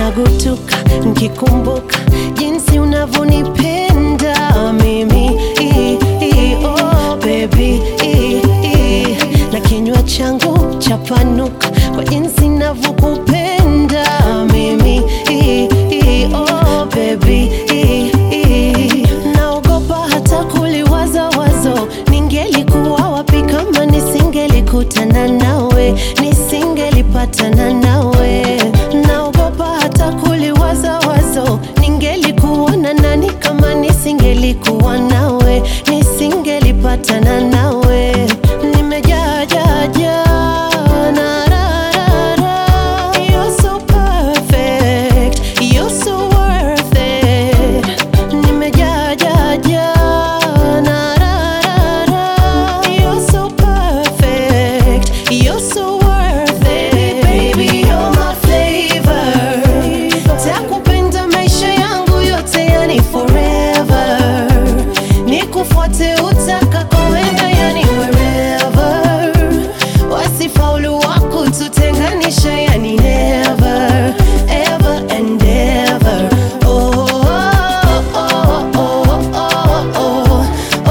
nagutuka nkikumbuka jinsi unavyonipenda mimi I, I, oh, baby I, I. na kinywa changu chapanuka kwa jinsi navyokupenda mimi I, I, oh, baby I, I. naogopa hata kuliwaza wazo ningelikuwa wapi kama nisingelikutana nawe nisingelipatana nawe naogopa hata kuliwaza wazo ningelikuwa na nani kama nisingelikuwa nawe nisingelipatana nawe nimejaa jaa jaa na ra ra ra You're so perfect, you're so worth it Nimejaa jaa jaa na ra ra ra You're so perfect, you're so worth it Baby, you're my flavor Takupenda maisha yangu yote yani forever Nikufuate utakakoenda yani wherever Wasifaulu wako tutenganisha yani never Ever and ever Oh, oh, oh, oh, oh, oh,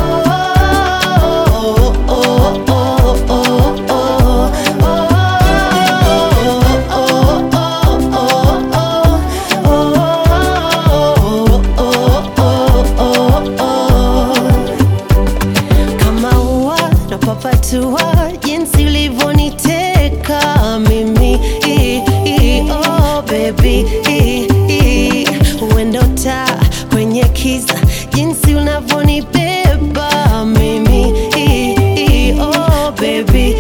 oh, oh, oh, oh, oh, kama ua napapatua jinsi ulivyoniteka mimi I, I, oh baby I, I. uendo taa kwenye kiza jinsi unavyonibeba mimi I, I, oh baby